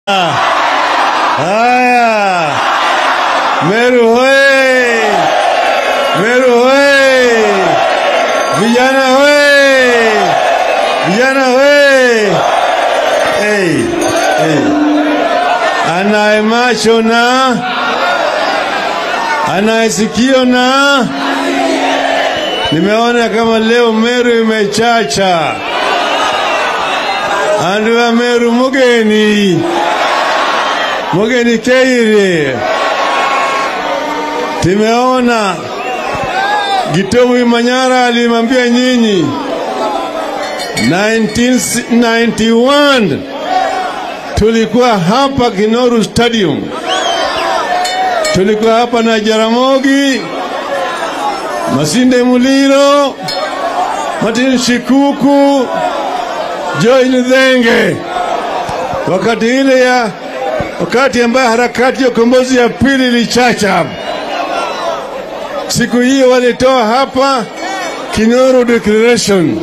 Haya, Meru hoye! Meru hoye! Vijana hoye! Vijana hoye! Hey, hey. Anaye macho na anaye sikio na nimeona kama leo Meru imechacha. Andu wa Meru mugeni mugeni Keire, tumeona Gitomu Manyara alimwambia nyinyi 1991 tulikuwa hapa Kinoru Stadium, tulikuwa hapa na Jaramogi, Masinde Muliro, Martin Shikuku, Joel Dhenge, wakati ile ya wakati ambayo harakati ya ukombozi ya pili ilichacha hapa. Siku hiyo walitoa hapa Kinoru Declaration.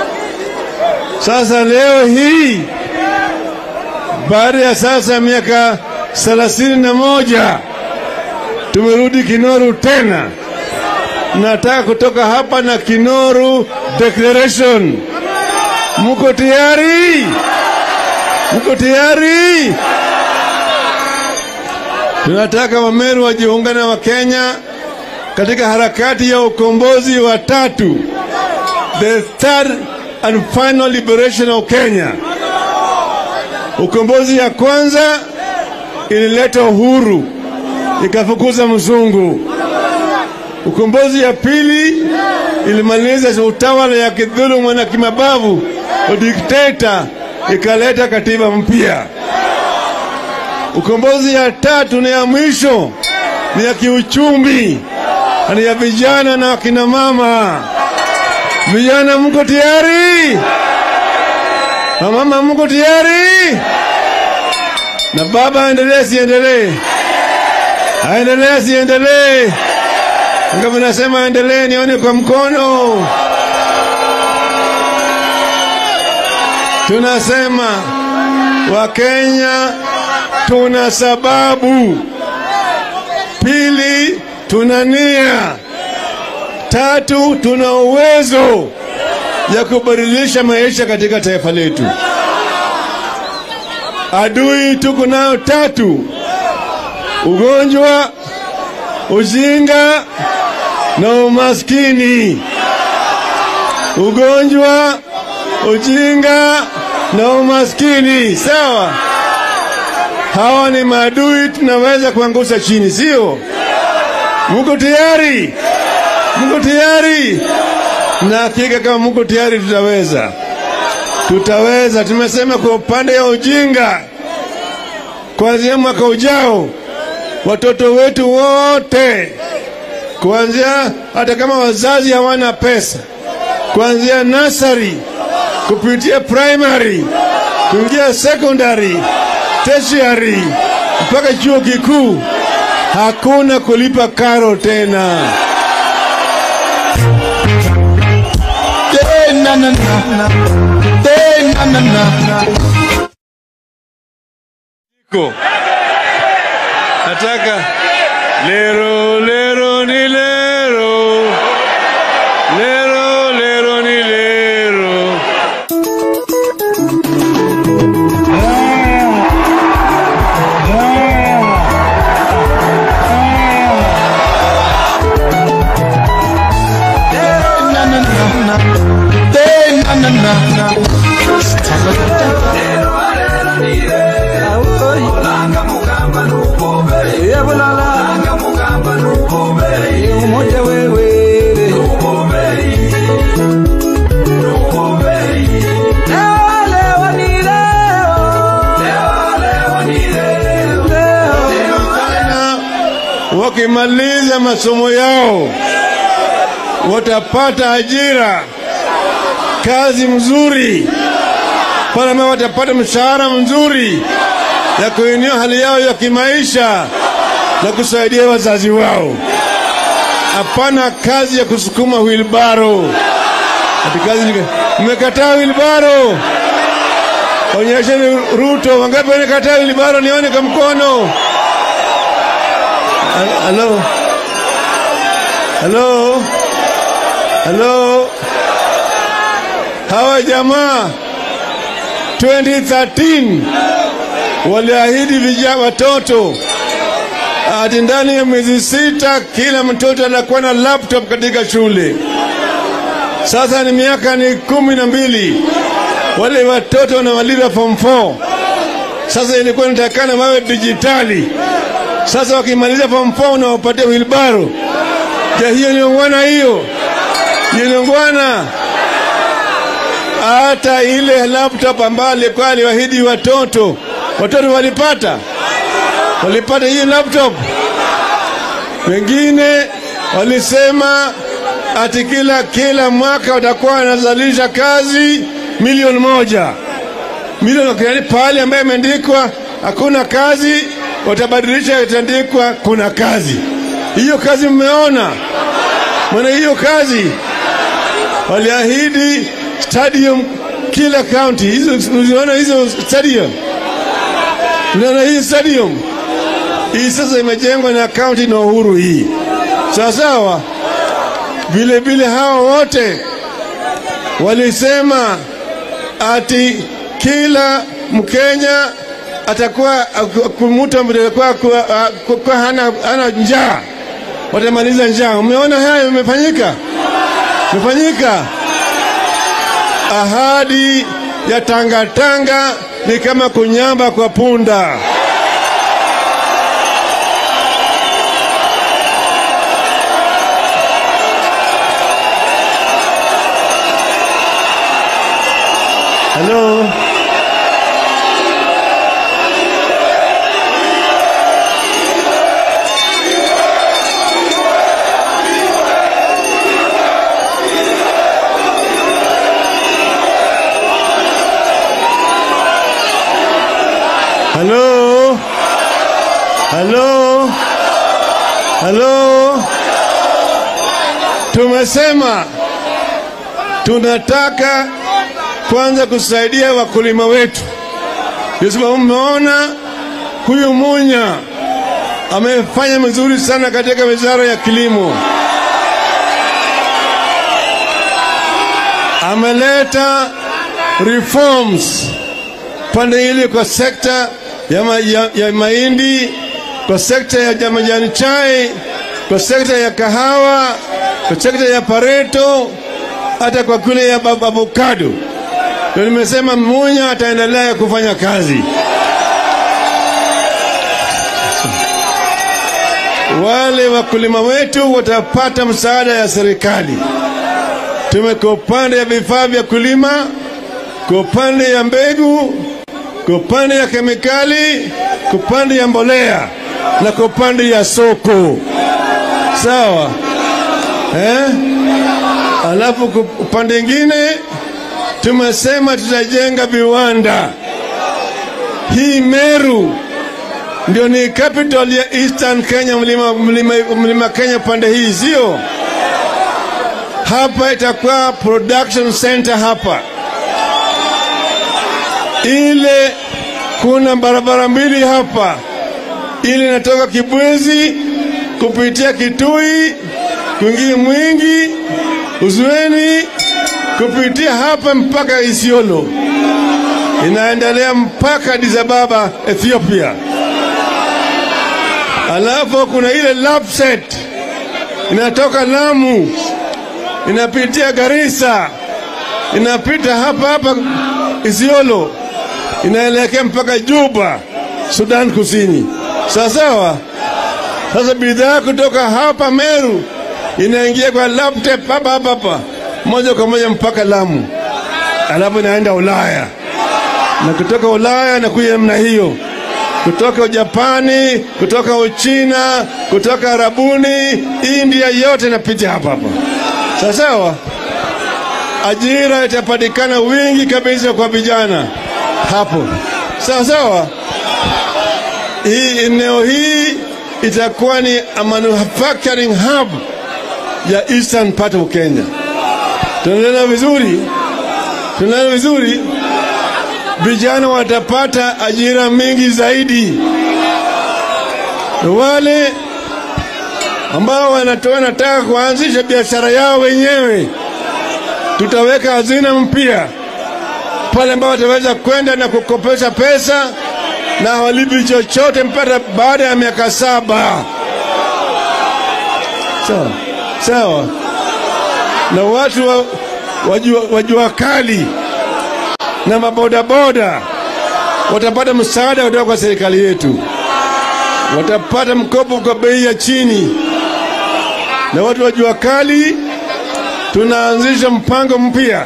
Sasa leo hii baada ya sasa miaka thelathini na moja tumerudi Kinoru tena. Nataka kutoka hapa na Kinoru Declaration. Mko tayari? Mko tayari? Tunataka Wameru wajiunga na Wakenya katika harakati ya ukombozi wa tatu, the third and final liberation of Kenya. Ukombozi ya kwanza ilileta uhuru ikafukuza mzungu. Ukombozi ya pili ilimaliza utawala ya kidhulumu na kimabavu, udikteta, ikaleta katiba mpya. Ukombozi ya tatu na ya mwisho ni ya kiuchumi, ni ya vijana na akina mama. Vijana, mko tayari? Na mama, mko tayari? Na baba, aendelee siendelee? Aendelee siendelee? Ngapi nasema aendelee, nione kwa mkono. Tunasema Wakenya tuna sababu. Pili, tuna nia. Tatu, tuna uwezo ya kubadilisha maisha katika taifa letu. Adui tuko nayo tatu: ugonjwa, ujinga na umaskini. Ugonjwa, ujinga na umaskini, sawa? Hawa ni maadui tunaweza kuangusha chini, sio? Mko tayari? Mko tayari? Na hakika kama mko tayari, tutaweza, tutaweza. Tumesema kwa upande wa ujinga, kuanzia mwaka ujao watoto wetu wote, kuanzia hata kama wazazi hawana pesa, kuanzia nasari kupitia primary kuingia secondary tertiary mpaka chuo kikuu, hakuna kulipa karo tena. na na na Eh, na na na Ko. Nataka lero lero ni lero lero lero ni lero na na na Eh, na na na umoja wewe Leo ni leo. Leo. na wakimaliza masomo yao watapata ajira, kazi mzuri, pale ambao watapata mshahara mzuri ya kuinua hali yao ya kimaisha na kusaidia wazazi wao. Hapana kazi ya kusukuma wilbaro. Ati kazi ni- mmekataa wilbaro, Onyesheni Ruto, wangapi wanakataa wilibaro? Nione kwa mkono. Hal- Halo, halo, halo. Hawa jamaa 2013 waliahidi vijana watoto ati ndani ya miezi sita kila mtoto anakuwa na laptop katika shule. Sasa ni miaka ni kumi na mbili, wale watoto wanamaliza form 4. Sasa ilikuwa inatakana wawe dijitali. Sasa wakimaliza form 4 unawapatia wilbaro. Je, hiyo ni ungwana? Hiyo hiyo ni ungwana? Hata ile laptop ambayo alikuwa aliwahidi watoto, watoto walipata, walipata hiyo laptop. Wengine walisema ati kila kila mwaka watakuwa wanazalisha kazi milioni moja milioni yani pale ambayo imeandikwa hakuna kazi watabadilisha itaandikwa kuna kazi. Hiyo kazi mmeona? Maana hiyo kazi waliahidi stadium kila county. Hizo unaona hizo stadium, unaona hii stadium hii sasa imejengwa na county na Uhuru hii, sawa sawa. Vile vile hawa wote walisema ati kila Mkenya atakuwa kumuta atakuwa kwa, kwa hana, hana njaa, watamaliza njaa. Umeona haya imefanyika, imefanyika. Ahadi ya tangatanga ni kama kunyamba kwa punda. Halo. Halo. Halo. Halo. Tumesema tunataka kwanza kusaidia wakulima wetu. Ndio sababu mmeona huyu Munya amefanya vizuri sana katika wizara ya kilimo, ameleta reforms pande ile kwa sekta ya, ma, ya, ya mahindi, kwa sekta ya majani chai, kwa sekta ya kahawa, kwa sekta ya pareto, hata kwa kule ya avocado. Ndio nimesema Munya ataendelea kufanya kazi. Wale wakulima wetu watapata msaada ya serikali. Tume kwa upande ya vifaa vya kulima, kwa upande ya mbegu, kwa upande ya kemikali, kwa upande ya mbolea na kwa upande ya soko. Sawa eh? Alafu kwa upande ingine tumesema tutajenga viwanda. Hii Meru ndio ni capital ya Eastern Kenya, mlima, mlima, mlima Kenya pande hii, sio? Hapa itakuwa production center hapa, ile kuna barabara mbili hapa, ile inatoka Kibwezi kupitia Kitui kuingia Mwingi, Uzueni kupitia hapa mpaka Isiolo, inaendelea mpaka Addis Ababa Ethiopia. Alafu kuna ile Lapset inatoka Lamu inapitia Garissa inapita hapa hapa Isiolo inaelekea mpaka Juba, Sudan Kusini. Sawa sawa. Sasa bidhaa kutoka hapa Meru inaingia kwa laptop hapa hapa hapa moja kwa moja mpaka Lamu, alafu inaenda Ulaya, na kutoka Ulaya nakuja namna hiyo, kutoka Japani, kutoka Uchina, kutoka Arabuni, India, yote inapita hapa hapa. Sawa sawa. Ajira itapatikana wingi kabisa kwa vijana hapo. Sawa sawa. Hii eneo hii itakuwa ni a manufacturing hub ya eastern part of Kenya. Tunaelewa vizuri, tunaelewa vizuri. vijana watapata ajira mingi zaidi. Wale ambao wanatoa wanataka kuanzisha biashara yao wenyewe, tutaweka hazina mpya pale ambao wataweza kwenda na kukopesha pesa na hawalipi chochote mpaka baada ya miaka saba. Sawa sawa, na watu wa, wajua, wajua kali na mabodaboda watapata msaada kutoka kwa serikali yetu, watapata mkopo kwa bei ya chini. Na watu wa jua kali, tunaanzisha mpango mpya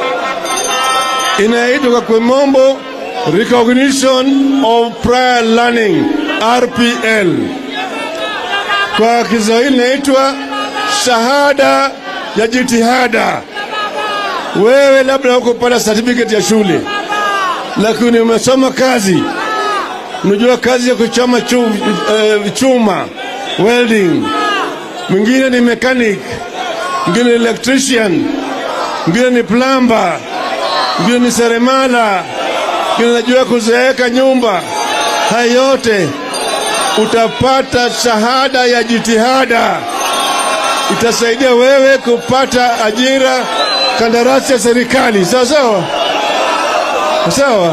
inaitwa kwa kimombo recognition of prior learning RPL, kwa Kiswahili inaitwa shahada ya jitihada. Wewe labda hukupata certificate ya shule, lakini umesoma kazi, unajua kazi ya kuchoma chuma, uh, chuma welding, mwingine ni mechanic, mwingine ni electrician, mwingine ni plumber, mwingine ni seremala, mwingine anajua kuzeeka nyumba. Haya yote utapata shahada ya jitihada, itasaidia wewe kupata ajira kandarasi ya serikali. Sawa sawa sawa.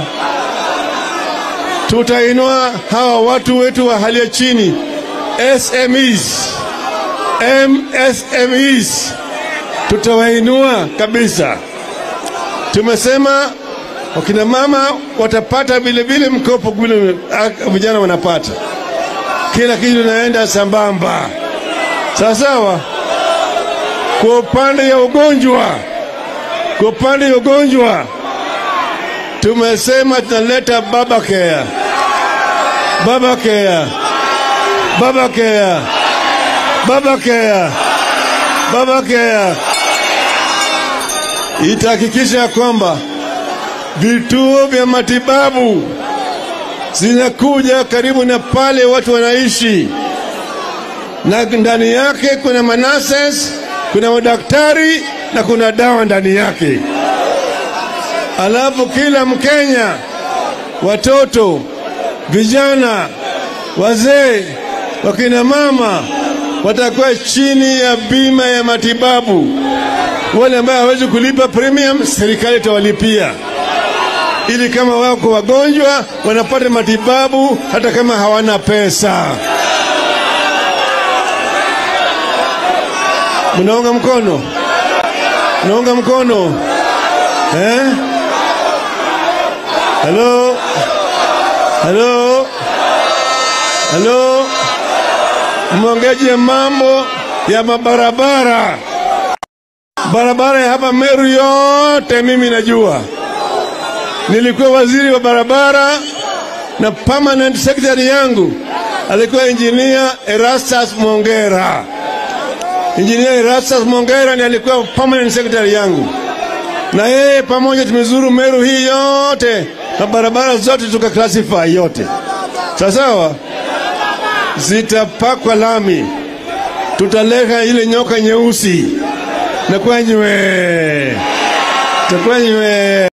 Tutainua hawa watu wetu wa hali ya chini, SMEs, MSMEs, tutawainua kabisa. Tumesema wakina mama watapata vilevile mkopo vile vijana wanapata, kila kitu naenda sambamba. Sawa sawa. Kwa upande ya ugonjwa kwa upande wa ugonjwa tumesema tunaleta baba care, baba care, baba care, baba care, baba care. Itahakikisha kwamba vituo vya matibabu zinakuja karibu na pale watu wanaishi, na ndani yake kuna manases, kuna madaktari na kuna dawa ndani yake. Alafu kila Mkenya, watoto, vijana, wazee, wakina mama watakuwa chini ya bima ya matibabu. Wale ambao hawezi kulipa premium, serikali itawalipia ili kama wako wagonjwa wanapata matibabu hata kama hawana pesa. Mnaunga mkono? Mnaunga mkono eh? Halo, halo, halo, mwongeje mambo ya mabarabara. Barabara ya hapa Meru yote mimi najua, nilikuwa waziri wa barabara na permanent secretary yangu alikuwa engineer Erastus Mongera. Engineer Erastus Mongera ni alikuwa permanent secretary yangu, na yeye pamoja tumezuru Meru hii yote na barabara zote tukaclassify yote, sawa sawa, zitapakwa lami, tutaleka ile nyoka nyeusi na kwenywe takwenywe